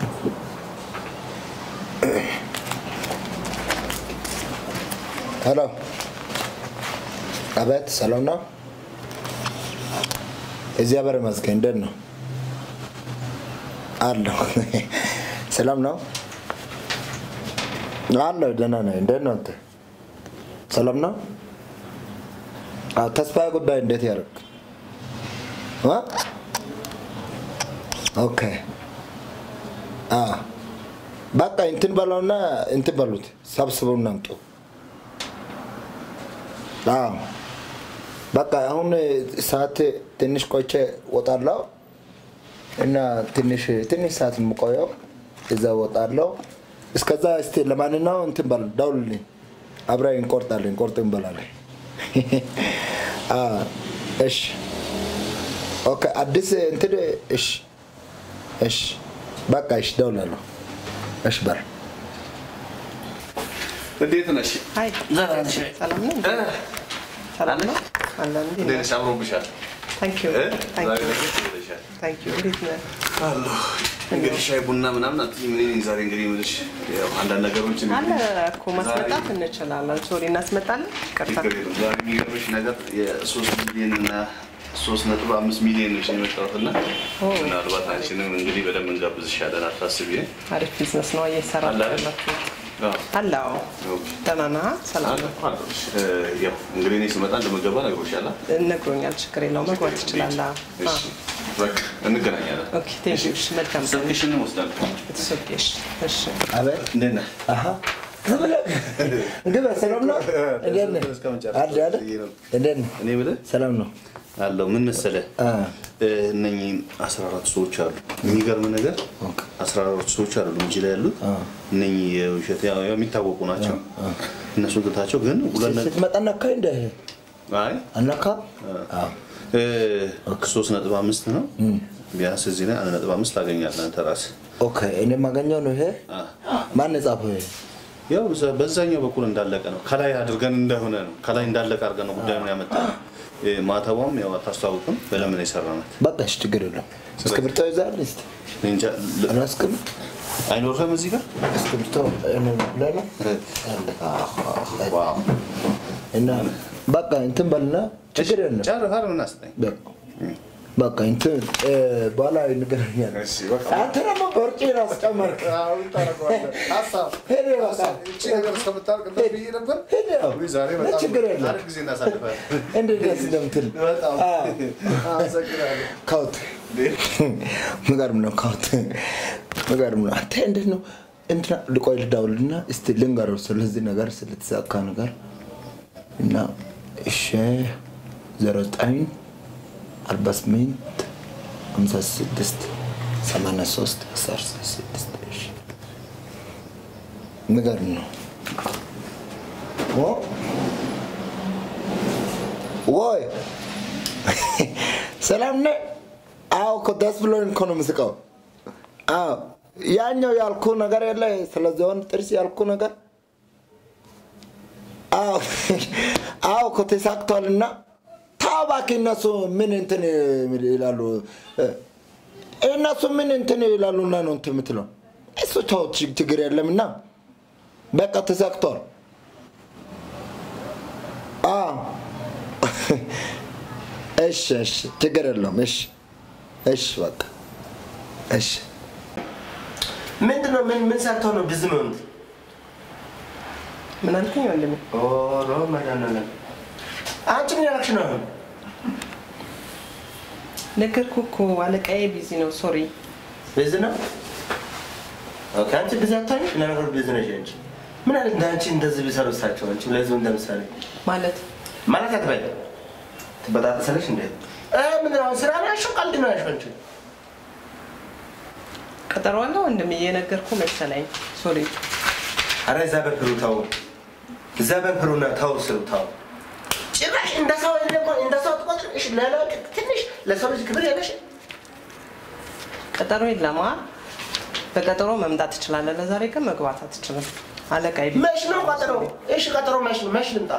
ሄሎ፣ አቤት፣ ሰላም ነው? እግዚአብሔር ይመስገን። እንዴት ነው? አለሁ። ሰላም ነው? አለሁ፣ ደህና ነኝ። እንዴት ነው አንተ? ሰላም ነው? አዎ፣ ተስፋዬ ጉዳይ እንዴት ያደርግ? ኦኬ። አዎ፣ በቃ እንትን በለውና እንትን በሉት፣ ሰብስበውና አምጡ። አዎ በቃ አሁን ሰዓት ትንሽ ቆይቼ እወጣለሁ እና ትንሽ ትንሽ ሰዓት የምቆየው እዛ እወጣለሁ። እስከዛ እስቲ ለማንኛውም እንትን በል ደውልልኝ፣ አብረን እንቆርጣለን፣ ቁርጥ እንበላለን። አዎ፣ እሺ ኦኬ። አዲስ እንትን እሺ፣ እሺ፣ በቃ እሺ፣ ደውላለሁ። እሺ በል እንዴት ነሽ? አይ ሰላም ነው? ሰላም ነው? አለን እንዴ? እንዴት ነሽ? አምሮብሻል። ታንክ ዩ እ? ታንክ ዛሬ ዩ ለየት ብለሻል። ታንክ ዩ እንዴት ነህ? አለሁ። እንግዲህ ሻይ ቡና ምናምን አትይም። እኔ ነኝ ዛሬ እንግዲህ የምልሽ ያው አንዳንድ ነገሮችን አለ እኮ ማስመጣት እንችላለን። ሶሪ እናስመጣለን። ይቅርታ ችግር የለም። ዛሬ የሚገርምሽ ነገር የሶስት ሚሊዮን እና ሶስት ነጥብ አምስት ሚሊዮን ነሽ የመጣሁት እና ምናልባት አንቺንም እንግዲህ በደንብ እንጋብዝሻለን። አታስቢ። አሪፍ ቢዝነስ ነው እየሰራችሁ አለ አይደል? ያላችሁት። አዎ። አለ አዎ። ኦኬ። ደህና ነህ? ሰላም አለ ነው? እኮ አለሁልሽ። እ፣ ያው እንግዲህ እኔ ስመጣ እንደምገባ ነግሮሻል። ነግሮኛል። ችግር የለውም። መግባት ትችላለህ። እሺ፣ በቃ እንገናኛለን። ኦኬ ቴንክ ዩ። እሺ መልካም ቀን። ስልክሽን እወስዳለሁ። It's okay. እሺ እሺ አቤት እንዴት ነህ? አሀ ግባ። ሰላም ነው? እንዴት ነህ? አለ አይደል? እንዴት ነህ? እኔ የምልህ ሰላም ነው? አለው ምን መሰለህ አ እነኚህ አስራ አራት ሰዎች አሉ። የሚገርም ነገር አስራ አራት ሰዎች አሉ እንጂ ላይ ያሉት እነኚህ የውሸት ያው ያው የሚታወቁ ናቸው። እነሱ ግታቸው ግን ሁለት ነጥብ ስትመጣ ነካ እንደ አይ አነካ እ፣ ሶስት ነጥብ አምስት ነው ቢያንስ እዚህ ላይ አንድ ነጥብ አምስት ታገኛለህ አንተ ራስህ። ኦኬ። እኔ የማገኘው ነው ይሄ። ማን የጻፈው ይሄ? ያው በዛ- በዛኛው በኩል እንዳለቀ ነው ከላይ አድርገን እንደሆነ ነው ከላይ እንዳለቀ አድርገን ነው ጉዳዩን ያመጣ ነው። ማተቧም ያው አታስታውቅም በለምን የሰራናት በቃ እሺ፣ ችግር የለም። እስክሪብቶ ይዘሃል? እስኪ እኔ እንጃ ል- አላስክም? አይኖርህም እዚህ ጋር እስክሪብቶ እኔ ላይ ነው አለ። ዋው እና በቃ እንትን በልና ችግር የለም። ጨርሰህ አይደል እናስጠኝ በቃ በቃ እንትን እ፣ በኋላ እንገናኛለን። እሺ፣ በቃ። አንተ ደግሞ በውርጭ ራስ ጨመርክ። ሄደ በቃ ሄደ ያው። ችግር የለም። እንዴት ደስ እንደምትል አዎ። ካውት ምገርም ነው። ካውት ምገርም ነው። አንተ እንዴት ነው እንትና ልቆይ ልደውልና እስቲ ልንገረው ስለዚህ ነገር ስለተሳካ ነገር እና እሺ ዜሮ ዘጠኝ አርባ ስምንት ሃምሳ ስድስት ሰማንያ ሶስት አስራ ስድስት እሺ ምገርም ነው። ኦ ወይ ሰላም ነህ? አዎ እኮ ደስ ብሎኝ እኮ ነው የምስቀው። አዎ ያኛው ያልኩ ነገር የለ ስለ ዝሆን ጥርስ ያልኩ ነገር አዎ አዎ እኮ ተሳክቷልና ተው እባክህ እነሱ ምን እንትን ይላሉ እ፣ እነሱ ምን እንትን ይላሉና ነው እንትን የምትለው እሱ ተው ችግ- ችግር የለምና በቃ ተሳክቷል። አዎ እሺ እሺ ችግር የለውም። እሺ እሺ በቃ እሺ ምንድን ነው? ምን ምን ሰርተው ነው ብዝ መሆኑት? ምን አልከኝ ወንድሜ? ኦሮ መድኃኒዓለም አንቺ ምን ያደረግሽ ነው አሁን? ነገርኩህ እኮ አለቃዬ ቢዚ ነው። ሶሪ ብዝ ነው? ኦኬ አንቺ ብዝ አታኝ? ለነገሩ ብዝ ነሽ አንቺ። ምን አይነት እንደ አንቺ እንደዚህ ቢሰሩ እሳቸው አንቺ ለህዝቡ እንደምሳሌ ማለት ማለት አትበይ። ትበጣጠሰለሽ እንዴ? እ ምን ነው ስራ ነው ያልሽው? ቀልድ ነው ያልሽው አንቺ? ቀጠሮ አለ ወንድሜ? እየነገርኩህ መሰለኝ። ሶሪ አረ እዛ በፍሩ ተው፣ እዛ በፍሩና ተው ስሩ ተው። ጭራሽ እንደ ሰው የለም እንደ ሰው ትቆጥር። እሺ ለላ ትንሽ ለሰው ልጅ ክብር ያለሽ ቀጠሮ የለማ። በቀጠሮ መምጣት ትችላለህ። ለዛሬ ግን መግባት አትችልም። አለቃዬ ቢዚ መች ነው ቀጠሮ? እሺ ቀጠሮ መች ነው? መች ልምጣ?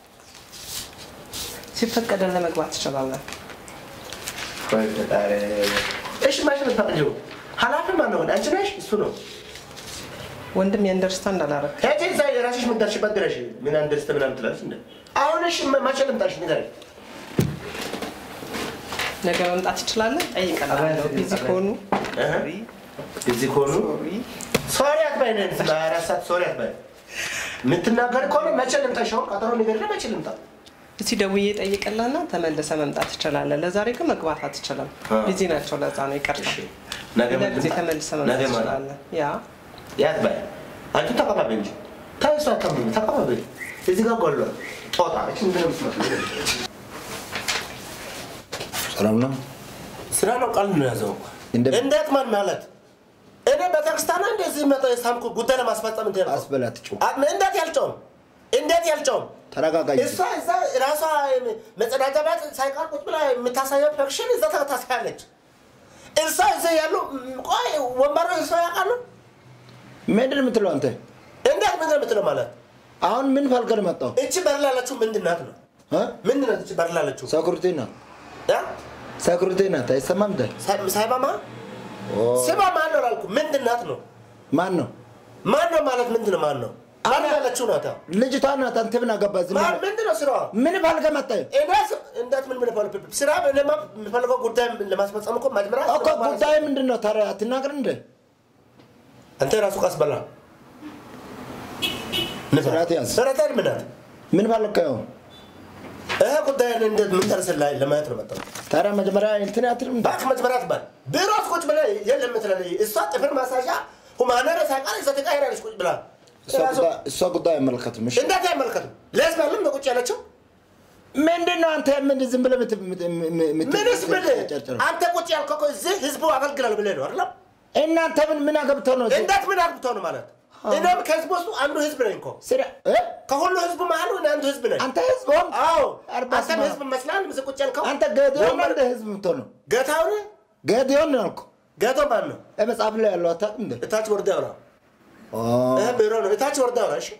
ሲፈቀደልህ መግባት ትችላለህ። ቆይ ፈጣሪ። እሺ መች ነው የምትፈቅጂው? ኃላፊ ማን ነው ግን? አንቺ ነሽ እሱ ነው? ወንድም የአንደርስታንድ አላረግ ሄጂ እዛ የራስሽ የምትደርሽበት ድረሽ ምን አንደርስተ ምናምን ትላለች እንደ አሁን እሺ መቼ ልምጣሽ ንገረኝ። ነገ መምጣት ትችላለህ? ጠይቀላለሁ። ቢዚ ከሆኑ እህ፣ እዚህ ከሆኑ ሶሪ አትበይ ነን በአራት ሰዓት ሶሪ አትበይ። የምትናገር ከሆነ መቼ ልምጣሽ? አሁን ቀጠሮ ንገሪና መቼ ልምጣ? እስቲ ደውዬ ጠይቅልና ተመልሰ መምጣት ትችላለህ። ለዛሬ ግን መግባት አትችልም። አ። ቢዚ ናቸው። ለዛ ነው ይቅርታ። እሺ ነገ ሌላ ጊዜ ልምጣ? ተመልሰ ነገ መምጣት ማለት ትችላለህ። ያ ያት በይ አንቺ ተቀባቢ እንጂ ታይ እሷ አታምኝ ተቀባቢ እዚህ ጋር ጎሏል ጦጣ እቺ ምንድን ነው የምትመስለው? ሰላም ነው? ስራ ነው ቃል ነው ያዘው እኮ። እንደ- እንዴት ማን ማለት እኔ ቤተክርስቲያን እንደዚህ መጣ የሳምኩ ጉዳይ ለማስፈጸም እንደ አስበላት ጩ እንዴት ያልጨውም እንዴት ያልጨውም ተረጋጋ። እሷ እዛ ራሷ መጸዳጃ ቤት ሳይቀር ቁጭ ብላ የምታሳየው ፐክሽን እዛ ታሳያለች። እሷ እዛ ያሉ ቆይ ወንበሩ እሷ ያውቃሉ። ምንድን ነው የምትለው አንተ? እንዴት ምን የምትለው ማለት አሁን ምን ፈልገህ ነው መጣው? እቺ በር ላለችው ምንድን ናት ነው ምንድን ናት እቺ በር ላለችው ሰኩሪቲ ናት፣ ያ? ሰኩሪቲ ናት። አይሰማም እንደ ሳይ- ሳይባማ ስማ ማን ነው ላልኩ ምንድን ናት ነው ማን ነው? ማን ነው ማለት ምንድን ነው ማን ነው በር ላለችው ናት ልጅቷ ናት። አንተ ምን አገባህ? ዝም ማን ብለህ ምንድን ነው ስራዋ ምን ፈልገህ መጣህ? እኔ ስ- እንዴት ምን ምን ፈልግ ስራ እኔማ የምፈልገው ጉዳይ ለማስፈጸም እኮ መጀመሪያ እኮ ጉዳይ ምንድን ነው ታዲያ? አትናገር እንደ አንተ ራሱ ቀስ በላ ስርዓት ያዝ። ስርዓት ምናት ምን ፈልገህ ነው? ይሄ ጉዳይ እንዴት ምን ደርሰን ላይ ለማየት ነው መጣው ታዲያ መጀመሪያ እንትን አትልም እንደ ባክ መጀመሪያ ትባል ቢሮ ውስጥ ቁጭ ብለህ የለም ምትላለህ እሷ ጥፍር ማሳሻ ሁማነር ሳይቀር እዛ ተቃይራለች ቁጭ ብላ እሷ ጉዳይ- እሷ ጉዳይ አይመለከትም። እሺ እንዴት አይመለከትም ለህዝብ አለም ነው ቁጭ ያለችው ምንድን ነው አንተ ምን ዝም ብለህ ምት- ምት- ምት- ምት- ምንስ ብል ጨርጭር? አንተ ቁጭ ያልከው እኮ እዚህ ህዝቡ አገልግላል ብለህ ነው አይደለም እናንተ ምን ምን አገብተው ነው? እዚህ? እንዴት ምን አግብተው ነው ማለት እኔም ከህዝቡ ውስጥ አንዱ ህዝብ ነኝ እኮ ስራ እ? ከሁሉ ህዝቡ መሀል እኔ አንዱ ህዝብ ነኝ አንተ ህዝብ ሆንክ? አዎ አርባ አንተም ስማ። ህዝብ መስላል ምዝ ቁጭ ያልከው አንተ ገዲዮን ወንበር- እንደ ህዝብ የምትሆነው ገታውን ገዲዮን ነው ያልኩህ። ገቶ ማን ነው እ መጽሐፍ ላይ ያለው አታውቅም እንደ እታች ወርዳ ያውራ ኦ፣ ይህ ቢሮ ነው እታች ወርዳ ያውራ እሺ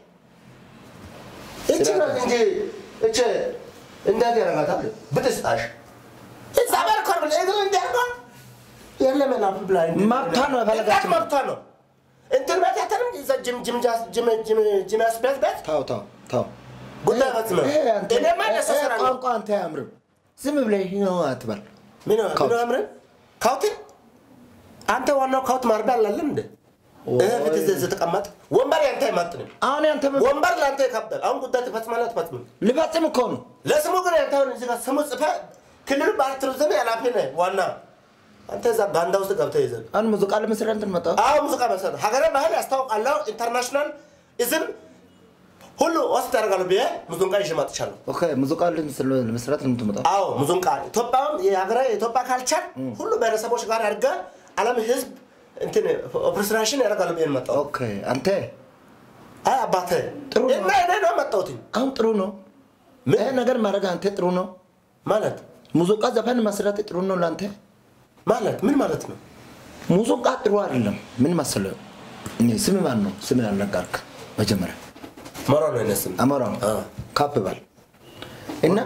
እቺ ስራ ናት እንጂ እቺ እንዴት ያረጋታል ብትስጣሽ እዛ በልኮር ብለ እግሩ እንዲያርጓ የለም ላፍ ብላ መብቷ ነው የፈለጋችሁ። መብቷ ነው እንትን ቤት ያተንም እዛ ጅም ጅም ጃስ- ጅም ጅም ጅም ያስበት ቤት ተው ተው ተው። ጉዳይ ፈጽመ ይሄ አንተ- እኔማ ለእሷ ይሄ ስራ ነው ቋንቋ አንተ አያምርም። ዝም ብለህ ይህ ነው አትበል። ምን ካውት። ምን አምረን ካውት አንተ ዋናው ካውት ማርዳ አላለም እንደ እህ ፊት እዚህ ስትቀመጥ ወንበር ያንተ አይማጥንም አሁን ያንተ ምን- ወንበር ለአንተ ይከብዳል አሁን ጉዳይ ትፈጽማለህ አትፈጽምም ልፈጽም እኮ ነው። ለስሙ ግን ያንተ አሁን እዚህ ጋር ስሙ ጽፈህ ክልሉ ባህል ቱሪዝም ኃላፊ ነህ ዋና አንተ እዛ ጋንዳ ውስጥ ገብተህ ይዘህ አሁን ሙዚቃ ለመስራት እንትን መጣሁ። አዎ ሙዚቃ መሰረት ሀገረ ባህል ያስታውቃለሁ ኢንተርናሽናል ኢዝም ሁሉ ወስድ ያደርጋሉ ብዬ ሙዚቃ ይዤ መጥቻለሁ ኦኬ ሙዚቃ ለምስ- ለመስራት ነው የምትመጣው። አዎ ሙዚቃ ኢትዮጵያም የሀገረ የኢትዮጵያ ካልቸር ሁሉ ብሔረሰቦች ጋር አድርገህ ዓለም ህዝብ እንትን ኦፕሬሽን ያደርጋሉ ብዬ ነው መጣሁ ኦኬ አንተ አይ አባቴ ጥሩ ነው። እና እኔ ነው መጣሁት አሁን ጥሩ ነው። ምን? ይሄ ነገር ማድረግ አንተ ጥሩ ነው። ማለት ሙዚቃ ዘፈን መስራት ጥሩ ነው ለአንተ። ማለት ምን ማለት ነው ሙዚቃ ጥሩ አይደለም። ምን መሰለህ? እኔ ስም ማን ነው? ስም አልነገርክ መጀመሪያ መሮ ነው ይነስም አሞራ አዎ። ካፕ በል እና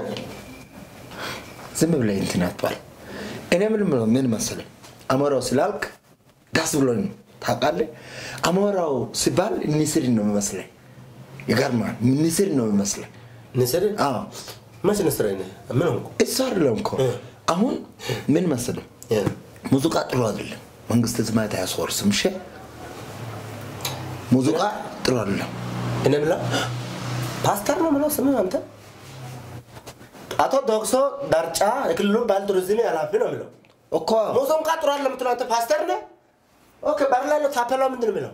ዝም ብለህ እንትን አትበል። እኔ ምን ብሎ ምን መሰለህ አሞራው ስላልክ ደስ ብሎኝ ነው ታውቃለህ። አሞራው ሲባል ንስር ነው የሚመስለኝ። ይገርማል። ንስር ነው የሚመስለኝ። ንስር አዎ መች ንስር ነህ ምን ሆንኩ እሱ አይደለም እኮ እ። አሁን ምን መሰለህ ሙዚቃ ጥሩ አይደለም። መንግስት ዝማት አያስወርስም። እሺ ሙዚቃ ጥሩ አይደለም። እኔ ብላ ፓስተር ነው ምለው ስምህ አንተ አቶ ዶክሶ ዳርጫ የክልሉ ባህል ቱሪዝም ኃላፊ ነው የሚለው እኮ ሙዚቃ ጥሩ አለ የምትለው አንተ ፓስተር ነህ ኦኬ በር ላይ ያለው ታፔላው ምንድን ነው የሚለው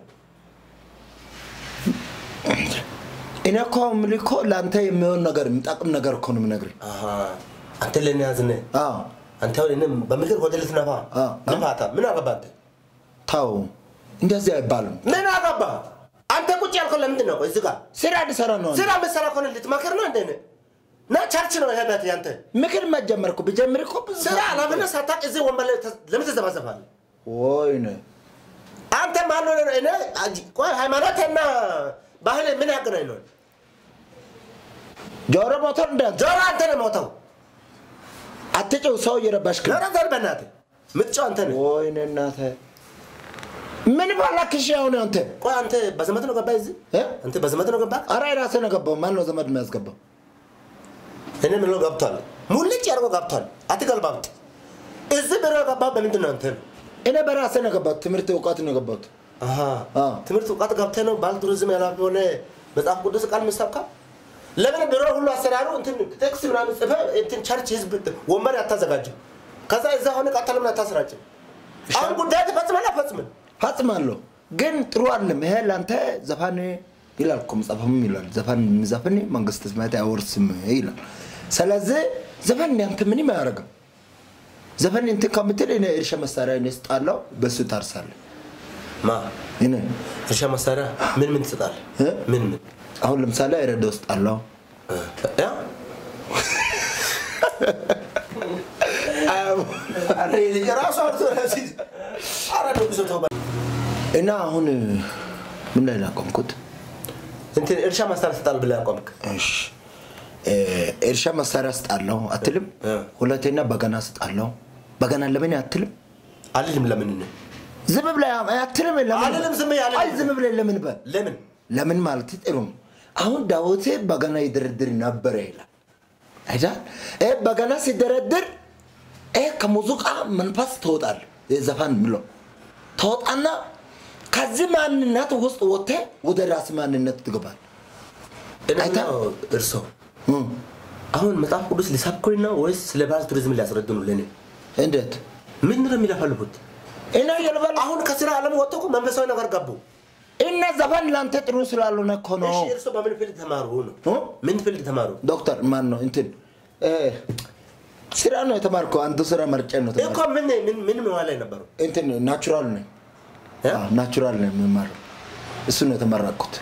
እኔ እኮ የምልህ እኮ ለአንተ የሚሆን ነገር የሚጠቅም ነገር እኮ ነው የምነግርህ። አሃ፣ አንተ ለእኔ ያዝነህ አዎ አንተ አሁን እኔም በምክር ወደ ልትነፋ አዎ። ንፋታ ምን አገባ አንተ ተው፣ እንደዚህ አይባልም። ምን አገባ አንተ ቁጭ ያልከው ለምንድን ነው ቆይ እዚህ ጋር ስራ እንዲሰራ ነው። ስራ የምትሰራ ከሆነ ልትመክር ነው እንደ ና ቸርች ነው ይሄ ቤት ያንተ ምክር መጀመርኩ ብጀምር እኮ ብዙ ስራ ኃላፊነት ሳታውቅ እዚህ ወንበር ላይ ተ- ለምን ትዘባዘባለህ ወይኔ አንተ ማን ሆነ ነው? እኔ አጅ- ቆይ ሃይማኖትና ባህል ምን ያገናኝ ነው? ጆሮ ሞተር እንዳንተ ጆሮ አንተ ነው ሞተው። አትጭው፣ ሰው እየረባሽክ ነው። ጆሮ ዘር በእናትህ ምትጨው አንተ ነህ። ወይኔ እናተ ምን ባላክሽ አሁን አንተ ቆይ አንተ በዘመድ ነው ገባህ እዚህ እ? አንተ በዘመድ ነው ገባህ ኧረ የራስህ ነው ገባው ማን ነው ዘመድ የሚያስገባው እኔ ምለው ገብቷል ሙልጭ አድርጎ ገብቷል አትገልባብጥ እዚህ ብሎ ገባህ በምንድን ነው አንተ እኔ በራስህ ነው ገባሁት ትምህርት እውቀት ነው ገባሁት አሃ አዎ። ትምህርት እውቀት ገብተህ ነው ባል ቱሪዝም ያላፊ ሆነ መጽሐፍ ቅዱስ ቃል ምሰብካ ለምን ድሮ ሁሉ አሰራሩ እንትን ቴክስት ምናምን ጽፈህ እንትን ቸርች ህዝብ ወንበር ያታዘጋጅም ከዛ እዛ ሆነ ቃታ ለምን አታስራጭም አሁን ጉዳይ ትፈጽማለህ አትፈጽምም ፈጽማለሁ ግን ጥሩ አይደለም ይሄ ለአንተ ዘፋን ይላል እኮ መጽሐፍም ይላል ዘፋን የሚዘፍን መንግስተ ሰማያት አይወርስም ይላል ስለዚህ ዘፈን ያንተ ምንም አያደርግም ዘፈን እንትን ከምትል እኔ እርሻ መሳሪያ እኔ ስጣለው በሱ ታርሳለህ ማ እኔ እርሻ መሳሪያ ምን ምን ትሰጣለህ እ? ምን ምን አሁን ለምሳሌ ረዳ ውስጥ አለው ያ የራሱ አረ ነው ብዙ ተው እና አሁን ምን ላይ ላቆምኩት እንትን እርሻ መሳሪያ ትሰጣለህ ብለህ አቆምክ እሺ እ፣ እርሻ መሳሪያ ስጣለው አትልም እ። ሁለተኛ በገና ስጣለው በገና ለምን አትልም አልልም ለምን ነው ዝም ብለህ አትልም ለምን አልልም፣ ዝም ብዬ አልልም። አይ ዝም ብለህ ለምን በል ለምን ለምን ማለት ጥሩ ነው። አሁን ዳዊት በገና ይደረድር ነበረ ይላል አይደል? ይሄ በገና ሲደረድር ይሄ ከሙዚቃ መንፈስ ትወጣል። ዘፋን ምሎ ትወጣና ከዚህ ማንነት ውስጥ ወጥተህ ወደ ራስ ማንነት ትገባል። እኔ አይታ- ምለው እርሶ አሁን መጽሐፍ ቅዱስ ሊሰብኩኝ ነው ወይስ ስለ ባህል ቱሪዝም ሊያስረዱ ነው ለእኔ እንዴት ምን ነው የሚለፈልፉት እና የልበል አሁን ከስራ ዓለም ወጥቶ እኮ መንፈሳዊ ነገር ገቡ እና ዘፈን ለአንተ ጥሩ ስላልሆነ እኮ ነው። እሺ እርሶ በምን ፊልድ ተማሩ ነው እ? ምን ፊልድ ተማሩ ዶክተር ማን ነው እንትን እ፣ ስራ ነው የተማርከው? አንዱ ስራ መርጬ ነው እኮ የተማርከው። ምን ምን ምን መዋ ላይ ነበሩ እንትን ናቹራል ነኝ እ? አዎ፣ ናቹራል ነው የምማረው። እሱ ነው የተመረቅኩት።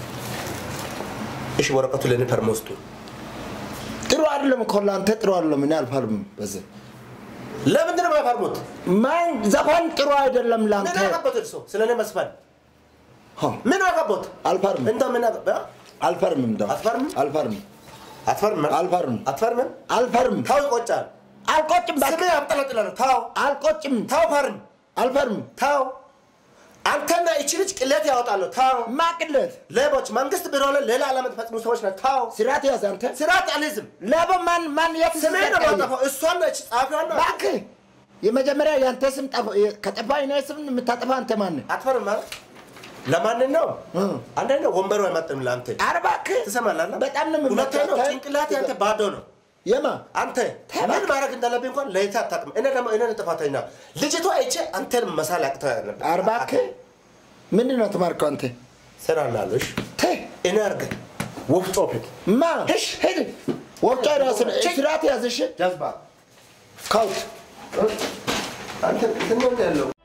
እሺ ወረቀቱ ለእኔ ፐርሞ ውስጡ ጥሩ አይደለም እኮ ለአንተ ጥሩ አይደለም። እኔ አልፈርምም በዚህ ለምንድን ነው የማይፈርሙት ማን ዘፈን ጥሩ አይደለም ለአንተ። ምን አገቦት እርሶ ስለ እኔ መስፈን ሆ፣ ምን አገቦት አልፈርምም እንደ ምን አገባ አልፈርምም እንደው አትፈርምም? አልፈርምም አትፈርምም አልፈርምም አትፈርምም አልፈርምም ታው ይቆጫል አልቆጭም ስሜ እባክህ። ያብጠለጥላል ታው አልቆጭም ታው ፈርም አልፈርምም ታው አንተና ይቺ ልጅ ቅሌት ያወጣሉ ታው ማቅለት ሌቦች መንግስት ቢሮ ላይ ሌላ ዓላማ የምትፈጽሙ ሰዎች ናቸው ታው ስርዓት ያዝ አንተ ስርዓት አልይዝም ለበ ማን ማን የት ስሜ ነው ሲሰቀል? ማጠፋው እሷን ነች ጸሐፊዋን ነው እባክህ የመጀመሪያ የአንተ ስም ጠፋ- ከጠፋ የኔ ስም የምታጠፋ አንተ ማን ነህ? አትፈርም ማለት ለማንን ነው እ። አንደኛ ወንበሩ አይመጥንም ለአንተ ኧረ እባክህ ትሰማለህ በጣም ነው ሁለተኛ ነው የምመጣው። ጭንቅላት ያንተ ባዶ ነው የማ አንተ ምን ማድረግ እንዳለብኝ እንኳን ለይተህ አታውቅም እኔ ደግሞ እኔ ነኝ ጥፋተኛ ልጅቷ አይቼ አንተን መሳል ያቅተህ ነበር ኧረ እባክህ ምንድን ነው ተማርከው አንተ? ስራላለሁ እሺ ተይ እኔ አድርገህ ወፍጮ ፊት ማ ሂድ ሂድ ወፍጮ ራስን ስርዓት ያዝሽ ጀዝባ ካውት አንተ እንትን ነው ያለው